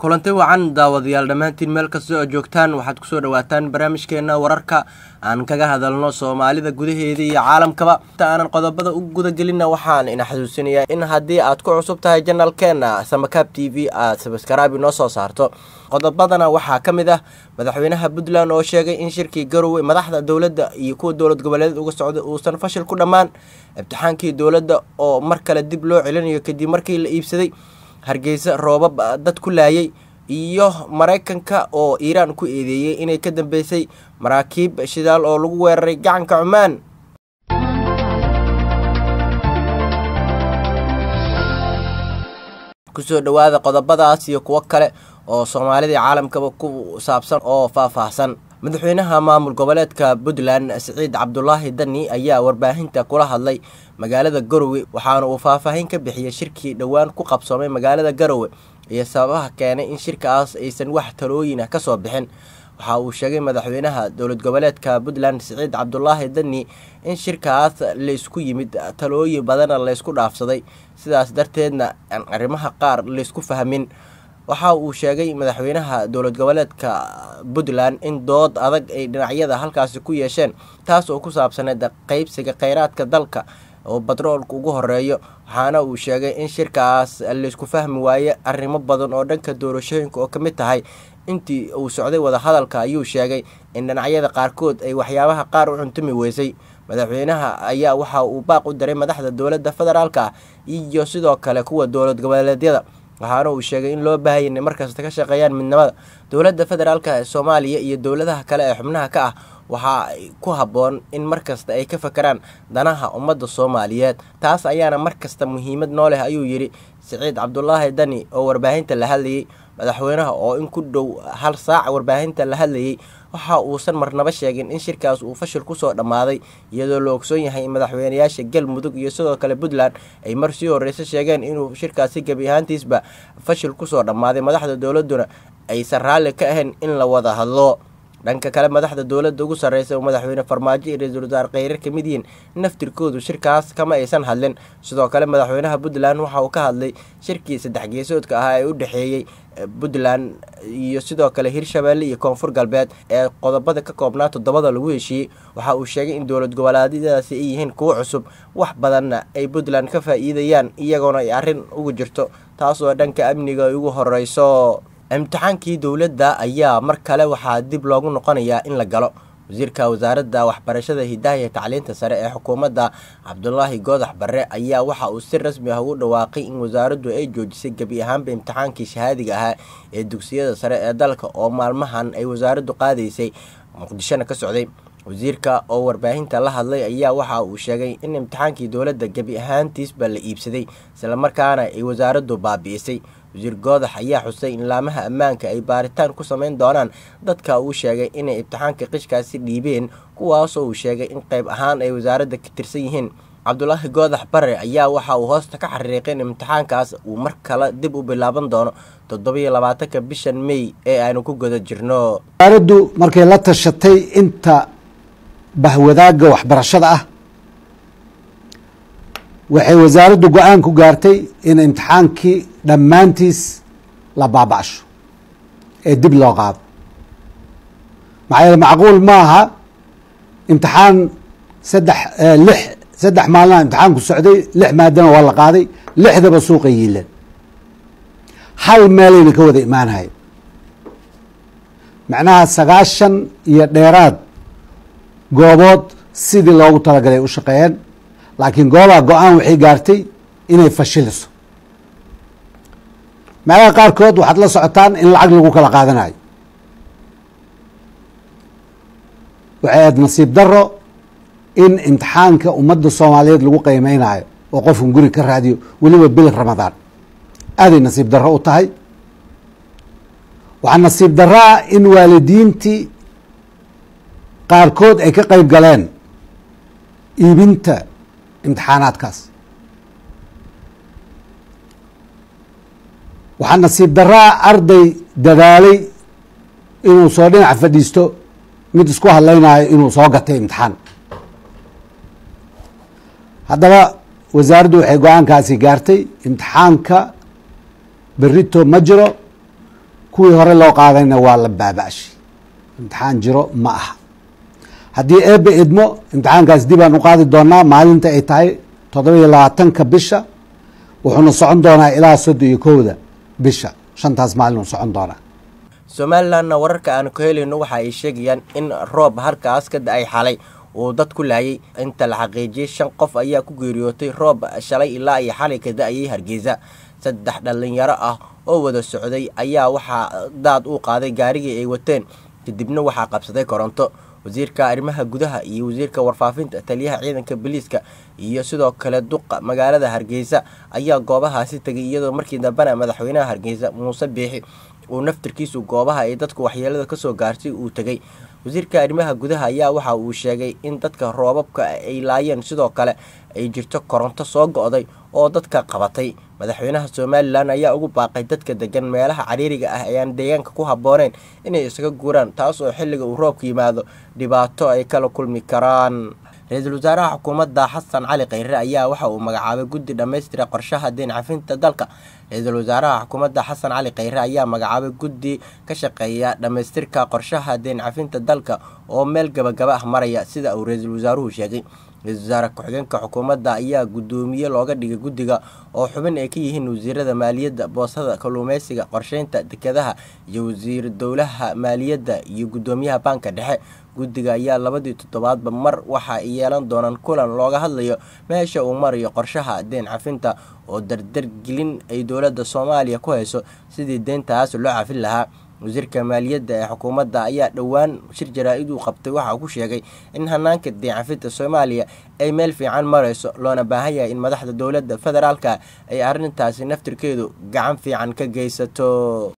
kulanti wacan daawadayaal dhammaantiin meel kasta oo joogtaan waxaad kusoo dhawaataan barnaamijkeena wararka aan kaga hadalno soomaalida gudaheeda iyo caalamkaba inta aanan qodobada u gudagelinna waxaan ina xasuusinayaa in haddii aad ku cusub tahay janalkeena samakaab t v aad sabaskaraabi noo soo saarto qodobadana waxaa ka mid ah madaxweynaha puntland oo sheegay in shirkii garowe madaxda dowladda iyo kuwa dowlad goboleed uga socda uusan fashil ku dhammaan imtixaankii dowladda oo mar kale dib loo celinayo kadib markii la iibsaday hargeysa roobab dad ku laayay iyo maraykanka oo iiraan ku eedeeyey inay ka dambeysay maraakiib shidaal oo lagu weeraray gacanka cumaan kusoo dhowaada qodobadaas iyo kuwo kale oo soomaalidii caalamkaba ku saabsan oo faahfaahsan madaxweynaha maamul goboleedka puntland siciid cabdulaahi dani ayaa warbaahinta kula hadlay magaalada garowe waxaana uu faahfaahin ka bixiyey shirkii dhowaan ku qabsoomay magaalada garowe iyo sababaha keenay in shirkaas aysan wax talooyin ah kasoo bixin waxa uu sheegay madaxweynaha dowlad goboleedka puntland siciid cabdulaahi dani in shirkaas laysku yimid talooyin badana laysku dhaafsaday sidaas darteedna aan arrimaha qaar laysku fahmin waxa uu sheegay madaxweynaha dowlad goboleedka puntland in dood adag ay dhinacyada halkaasi ku yeesheen taas oo ku saabsaneed qeybsiga kheyraadka dalka oo batroolka ugu horeeyo waxaana uu sheegay in shirkaas laysku fahmi waaye arrimo badan oo dhanka doorashooyinka oo ka mid tahay intii uu socday wadahadalka ayuu sheegay in dhinacyada qaarkood ay waxyaabaha qaar u cuntumi weysay madaxweynaha ayaa waxa uu baaq u diray madaxda dowladda federaalk ah iyo sidoo kale kuwa dowlad goboleedyada waxaana uu sheegay in loo baahaya inay markasta ka shaqeeyaan midnimada dowladda federaalk ee soomaaliya iyo dowladaha kale ee xubnaha ka ah waxaa ku habboon in markasta ay ka fakeraan danaha ummadda soomaaliyeed taas ayaana markasta muhiimad noo leh ayuu yidhi siciid cabdulaahi dani oo warbaahinta la hadlayey madaxweynaha oo in ku dhow hal saac warbaahinta la hadlayey waxa uusan marnaba sheegin in shirkaas uu fashil kusoo dhammaaday iyadoo la ogsoon yahay in madaxweynayaasha galmudug iyo sidoo kale puntland ay mar sii horeysa sheegeen inuu shirkaasi gebi ahaantiisba fashil kusoo dhammaaday madaxda dowladduna aysan raalli ka ahayn in la wada hadlo dhanka kale madaxda dowladda ugu sarreysa oo madaxweyne farmaajo iyo ra-iisul wasaare kheyrar ka mid yihiin naftirkoodu shirkaas kama aysan hadlin sidoo kale madaxweynaha puntland waxa uu ka hadlay shirkii saddex geesoodka ahaa ee u dhexeeyey puntland iyo sidoo kale hirshabeelle iyo koonfur galbeed ee qodobada ka koobnaa toddobada lagu heshiiyey waxa uu sheegay in dowlad goboleedyadaasi ay yihiin kuwo cusub wax badanna ay puntland ka faa-iidayaan iyagoona ay arrin ugu jirto taas oo dhanka amniga ay ugu horeyso imtixaankii dowladda ayaa mar kale waxaa dib loogu noqonayaa in la galo wasiirka wasaaradda waxbarashada hidaha iyo tacliinta sare ee xukuumadda cabdulaahi goodax barre ayaa waxa uu si rasmi ah ugu dhawaaqay in wasaaraddu ay joojisay gebi ahaanba imtixaankii shahaadiga ahaa ee dugsiyada sare ee dalka oo maalmahan ay wasaaraddu qaadaysay muqdishona ka socday wasiirka oo warbaahinta la hadlay ayaa waxa uu sheegay in imtixaankii dowladda gebi ahaantiisba la iibsaday islamarkaana ay wasaaraddu baabi'isay wasiir goodax ayaa xusay in laamaha ammaanka ay baaritaan ku sameyn doonaan dadka uu sheegay inay imtixaanka qishkaasi dhiibeen kuwaasoo uu sheegay in qayb ahaan ay wasaaradda ka tirsan yihiin cabdulaahi goodax bare ayaa waxa uu hoosta ka xariiqay in imtixaankaas uu mar kale dib u bilaaban doono toddobiyo labaatanka bishan mey ee aanu ku guda jirno wasaaraddu markay la tashatay inta bahwadaagga waxbarashada ah waxay wasaaraddu go-aan ku gaartay in imtixaankii dhammaantiis la baaba'sho ee dib loo qaado maxaa yeele macquul ma aha imtixaan saddex lix saddex maalina imtixaanku socday lix maadana waa la qaaday lixdaba suuqa yiileen hal meelayna ka wada imaanahayn macnaha sagaashan iyo dheeraad goobood sidii loogu talagalay u shaqeeyeen laakiin goolaha go-aan waxay gaartay inay fashiliso meelaha qaarkood waxaad la socotaan in lacag lagu kala qaadanayo waxay ahayd nasiib daro in imtixaanka ummadda soomaaliyeed lagu qiimeynayo oo qofkan guri ka raadiyo weliba bil ramadaan aaday nasiib daro u tahay waxaa nasiib daraa in waalidiintii qaarkood ay ka qeyb galeen iibinta imtixaanaadkaas waxaa nasiib daraa arday dadaalay inuu soo dhinac fadhiisto mid isku hadlaynayo inuu soo gatay imtixaan haddaba wasaaraddu waxay go-aankaasi gaartay imtixaanka berito ma jiro kuwii hore loo qaadayna waa la baaba'shay imtixaan jiro ma aha haddii eebe idmo imtixaankaas dib aan u qaadi doonaa maalinta ay tahay toddoba iyo labaatanka bisha wuxuuna socon doonaa ilaa soddon iyo kowda bisha shantaas maalin uu socon doonaa somalilanna wararka aanu ka helayno waxa ay sheegayaan in roob halkaas ka da-ay xalay uu dad ku laayay inta la xaqiijiyey shan qof ayaa ku geeriyootay roob shalay ilaa iyo xalay ka da-ayay hargeysa saddex dhallinyaro ah oo wada socday ayaa waxaa daad uu qaaday gaarigii ay wateen kadibna waxaa qabsaday koronto wasiirka arrimaha gudaha iyo wasiirka warfaafinta taliyaha ciidanka booliiska iyo sidoo kale duqa magaalada hargeysa ayaa goobahaasi tegay iyadoo markii dambena madaxweynaha hargeysa muuse biixi uu naftirkiisu goobaha ay dadku waxyeelada kasoo gaartay uu tegay wasiirka arrimaha gudaha ayaa waxa uu sheegay in dadka roobabka ay laayeen sidoo kale ay jirto koronto soo go-day oo dadka qabatay madaxweynaha somalilan ayaa ugu baaqay dadka degan meelaha cariiriga ah ee aan deegaanka ku habbooneyn inay isaga guuraan taas oo xilliga uu roobka yimaado dhibaato ay kala kulmi karaan ra-iisul wasaaraha xukuumadda xasan cali khayre ayaa waxa uu magacaabay guddi dhammaystira qorshaha deen cafinta dalka ra-iisul wasaaraha xukuumadda xasan cali khayre ayaa magacaabay guddi ka shaqeeya dhammaystirka qorshaha deen cafinta dalka oo meel gabagaba ah maraya sida uu ra-iisul wasaaruhu sheegay ra-isul wasaare ku-xigeenka xukuumadda ayaa guddoomiye looga dhigay guddiga oo xubin ay ka yihiin wasiirada maaliyadda boosada kalluumeysiga qorsheynta dekedaha iyo wasiir dowlaha maaliyadda iyo guddoomiyaha baanka dhexe guddiga ayaa labadii toddobaadba mar waxa ay yeelan doonaan kulan looga hadlayo meesha uu marayo qorshaha deen cafinta oo dardargelin ay dowladda soomaaliya ku hayso sidii deyntaas loo cafin lahaa wasiirka maaliyadda ee xukuumadda ayaa dhowaan shir jaraa-id uu qabtay waxa uu ku sheegay in hanaanka deen cafinta soomaaliya ay meel fiican marayso loona baahan yahay in madaxda dowladda federaalka ay arrintaasi naftirkeedu gacan fiican ka geysato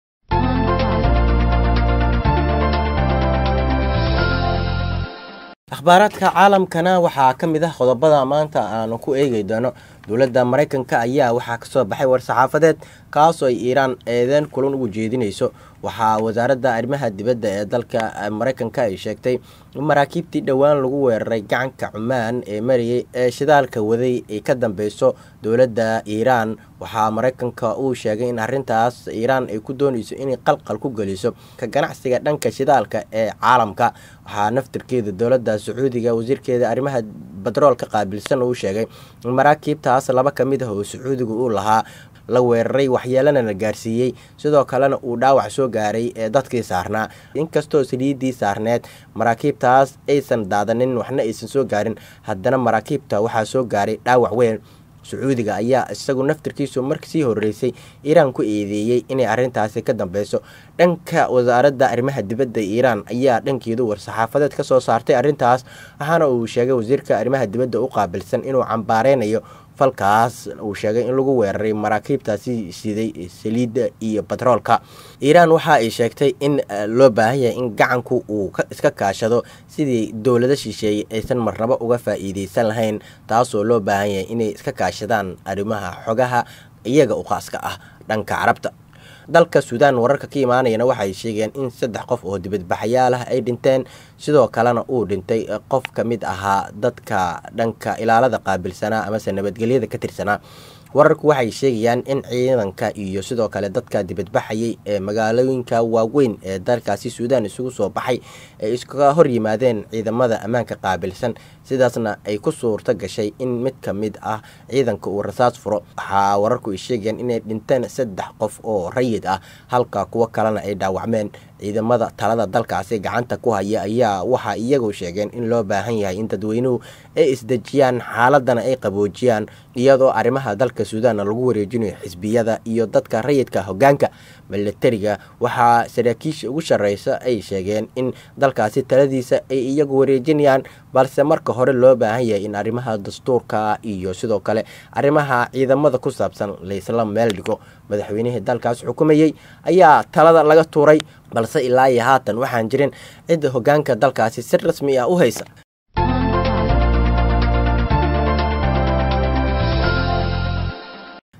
akhbaaraadka caalamkana waxaa ka mid ah qodobada maanta aanu ku eegi doono dowladda maraykanka ayaa waxaa kasoo baxay war-saxaafadeed kaasoo ay iiraan eedeen kulan ugu jeedinayso waxaa wasaaradda arrimaha dibadda ee dalka maraykanka ay sheegtay in maraakiibtii dhowaan lagu weeraray gacanka cumaan ee marayay ee shidaalka waday ay ka dambeyso dowladda iiraan waxaa maraykanka uu sheegay in arrintaas iiraan ay ku doonayso inay qalqal ku geliso ka ganacsiga dhanka shidaalka ee caalamka waxaa naftirkeeda dowladda sacuudiga wasiirkeeda arrimaha batroolka qaabilsan uu sheegay in maraakiibtaas laba ka mid ah oo sacuudiga uu lahaa la weeraray waxyeelana la gaarsiiyey sidoo kalena uu dhaawac soo gaaray ee dadkii saarnaa inkastoo saliidii saarneed maraakiibtaas aysan daadanin waxna aysan soo gaarin haddana maraakiibta waxaa soo gaaray dhaawac weyn sacuudiga ayaa isagu naftirkiisu markasii horeysay iiraan ku eedeeyey inay arrintaasi ka dambeyso dhanka wasaaradda arrimaha dibadda iiraan ayaa dhankeedu war-saxaafadeed ka soo saartay arrintaas waxaana uu sheegay wasiirka arrimaha dibadda u qaabilsan inuu cambaareynayo falkaas uu sheegay in lagu weeraray maraakiibtaasi siday saliidda iyo batroolka iiraan waxa ay sheegtay in loo baahan yahay in gacanku uu iska kaashado sidii dowlado shisheeye aysan marnabo uga faa-iideysan lahayn taasoo loo baahan yahay inay iska kaashadaan arrimaha xogaha iyaga u khaaska ah dhanka carabta dalka suudaan wararka ka imaanayana waxay sheegeen in saddex qof oo dibadbaxayaal ah ay dhinteen sidoo kalena uu dhintay qof ka mid ahaa dadka dhanka ilaalada qaabilsanaa amase nabadgelyada ka tirsanaa wararku waxay sheegayaan in ciidanka iyo sidoo kale dadka dibadbaxayay ee magaalooyinka waaweyn ee dalkaasi suudaan isugu soo baxay ay iskaga hor yimaadeen ciidamada ammaanka qaabilsan sidaasna ay ku suurto gashay in mid ka mid ah ciidanka uu rasaas furo waxaa wararku ay sheegayaan inay dhinteen saddex qof oo rayid ah halka kuwo kalena ay dhaawacmeen ciidamada talada dalkaasi gacanta ku haya ayaa waxaa iyagu sheegeen in loo baahan yahay in dadweynuhu ay isdejiyaan xaaladana ay qaboojiyaan iyadoo arrimaha dalka suudaanna lagu wareejinayo xisbiyada iyo dadka rayidka hogaanka milatariga waxaa saraakiisha ugu sareysa ay sheegeen in dalkaasi taladiisa ay iyagu wareejinayaan balse marka hore loo baahan yahay in arrimaha dastuurka iyo sidoo kale arrimaha ciidamada ku saabsan laysla meel dhigo madaxweynihii dalkaas xukumayey ayaa talada laga tuuray balse ilaa iyo haatan waxaan jirin cidda hogaanka dalkaasi si rasmi ah u haysa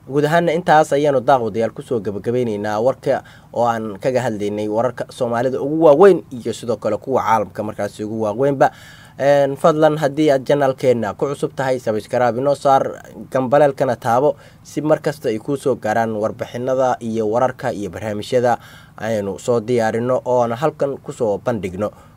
guud ahaana intaas ayaanu daaqwadayaal kusoo gabagabeyneynaa warka oo aan kaga hadlaynay wararka soomaalida ugu waaweyn iyo sidoo kale kuwa caalamka markaasi ugu waaweynba fadlan haddii aad janaalkeena ku cusub tahay sabskraib inoo saar gambaleelkana taabo si markasta ay kuusoo gaaraan warbixinada iyo wararka iyo barnaamijyada aynu soo diyaarino oona halkan kusoo bandhigno